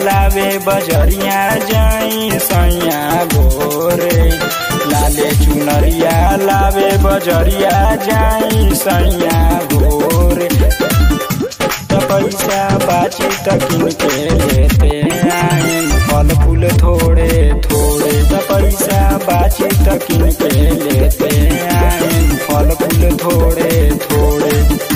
लावे बजरिया जाई सैया गोरे लाले चुनरिया लावे बजरिया जाई सैया गोरे त पैसा बाची त किन के लेते आई फल फूल थोड़े थोड़े त पैसा बाची त किन के लेते आई फल फूल थोड़े थोड़े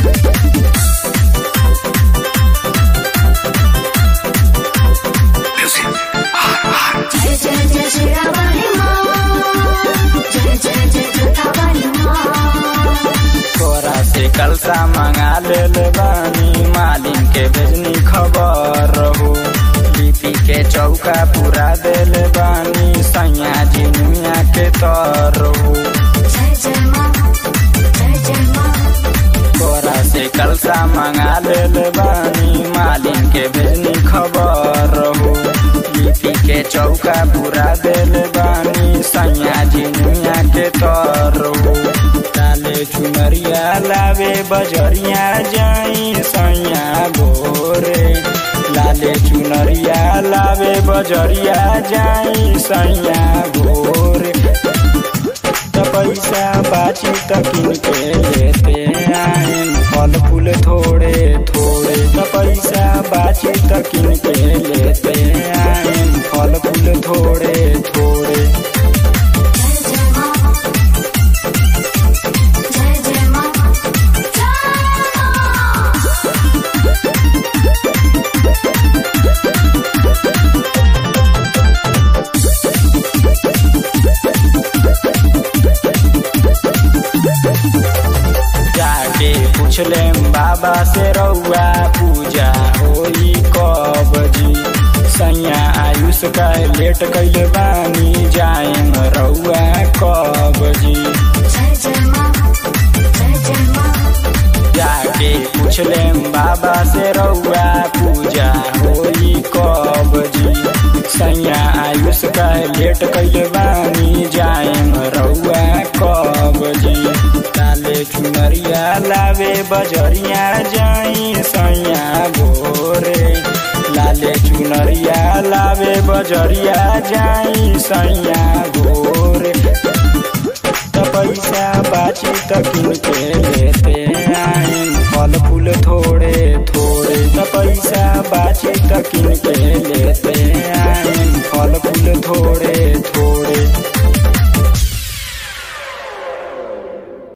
जय जय जय शिरावाली माँ जय जय जय जोतावाली माँ तोरा से कलसा मंगा लेल बानी मालिन के भेजनी खबर रहू लिपि के चौका पूरा देल बानी सैया जिनिया के तर रहू जय जय माँ जय जय माँ तोरा से कलसा मंगा लेल बानी मालिन के भेजनी खबर रहू लिपि के चौका पूरा देल बानी सैया जिनिया के तर रहू लाले चुनरिया लावे बजरिया जाई सैया गोरे लाले चुनरिया लावे बजरिया जाई सैया गोरे त पैसा बाची त किन के लेते आई फल फूल थोड़े थोड़े त पैसा बाची त किन के लेते आई फल फूल थोड़े थोड़े जय जय माँ जय जय माँ जाके पूछले बाबा से रउआ पूजा होई कब जी सैया आयुष का लेट कैले बानी जाएम रउआ कब जी जय जय माँ जय जय माँ जाके पूछले बाबा से रउआ पूजा होई कब जी सैया आयुष का लेट कैले बानी जाएम रउआ कब जी लाले चुनरिया लावे बजरिया जाई सैया गोरे लाले चुनरिया लावे बजरिया जाई सैया गोरे त पैसा बाची त किन के लेते